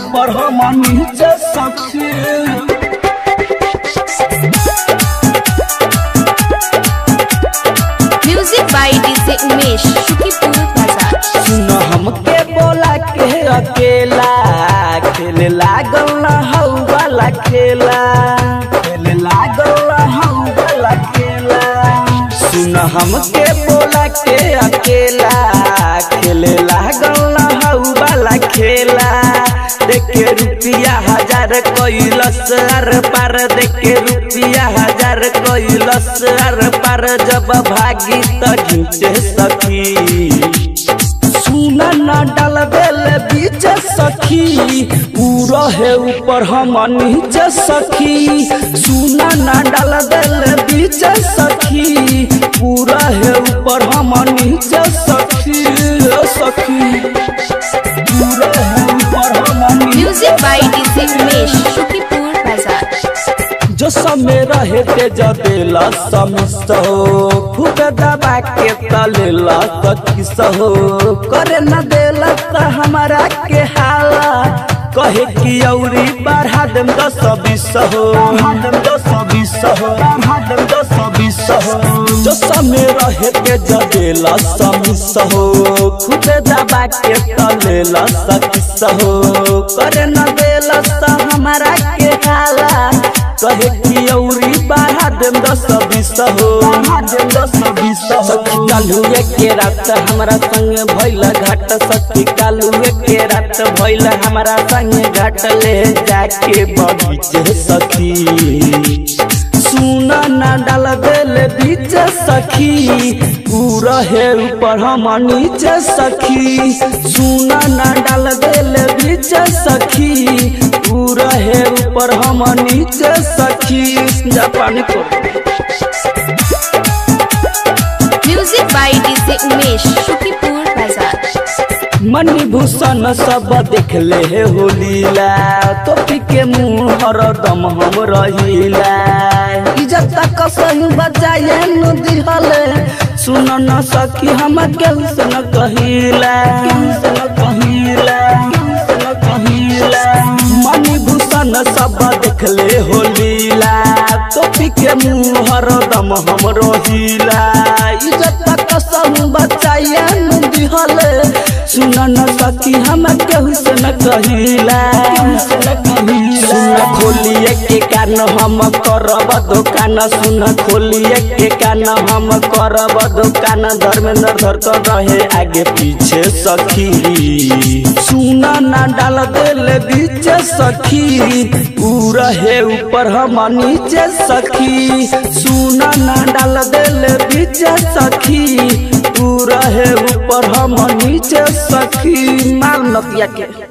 ऊपर हम नीचे सखी music by DJ Umesh Shukipur बाजार सुन हमके बोला के अकेला खेले लागल न हौ वाला खेला खेले लागल न हौ वाला खेला सुन हमके बोला के अकेला खेले लागल न हौ वाला खेला देखे रुपिया हजार कैलस आर पार देखे रुपिया हजार कैलस आर पार जब भागी त घिंचे सखी सुना न डाल बेल बीच सखी ऊ रहे ऊपर हम नीचे सखी सुना न डाल बेल बीच सखी ऊ रहे ऊपर हम नीचे सखी ओ सखी ऊ रहे ऊपर हम नीचे music by DJ Umesh Shukipur बाजार जो समय रहे ते जदेला समिसो खूब दबा के तलेला सखी सहो करे न देला त हमारा के हाला कहे कि औरी बढ़ा देम दस बीस हो बढ़ा देम दस बीस हो बढ़ा देम दस बीस हो जो समय रहे ते जदेला समिसो खूब दबा के तलेला सखी सहो करे न देला त हमारा के हाला कहे कि औरी बढ़ा देम दस बीस हो बढ़ा देम दस बीस हो सखी कालुए के रात हमारा संग भइल घाट सखी कालुए के रात भइल हमारा संग घाट ले जाके बगीचे सखी सुना ना डाल देल बीच सखी ऊ रहे ऊपर हम नीचे सखी सुना ना डाल देल बीच सखी ऊ रहे ऊपर हम नीचे सखी जापानी को music by DJ Umesh Shukipur बाजार मणि भूषण सब देख ले हो लीला टोपी के मुंह हरदम हम रहिला इज्जत कसहु बचाए न दिहले सुन न सकी हम केहू से न कहिला केहू से न कहिला केहू से न कहिला मणि भूषण सब देख ले हो लीला टोपी के मुंह हरदम हम रहिला इज्जत कसहु बचाए न दिहले सुन न सकी हम केहू से न कहिला सुन खोलिए के कान हम करब दुकान सुन खोलिए के कान हम करब दुकान धर्मेंद्र धर कर रहे आगे पीछे सखी सुन न डाल दिल बीच सखी ऊ रहे ऊपर हम नीचे सखी सुन न डाल दिल बीच सखी तू रहे ऊपर हम नीचे सखी माल नतिया के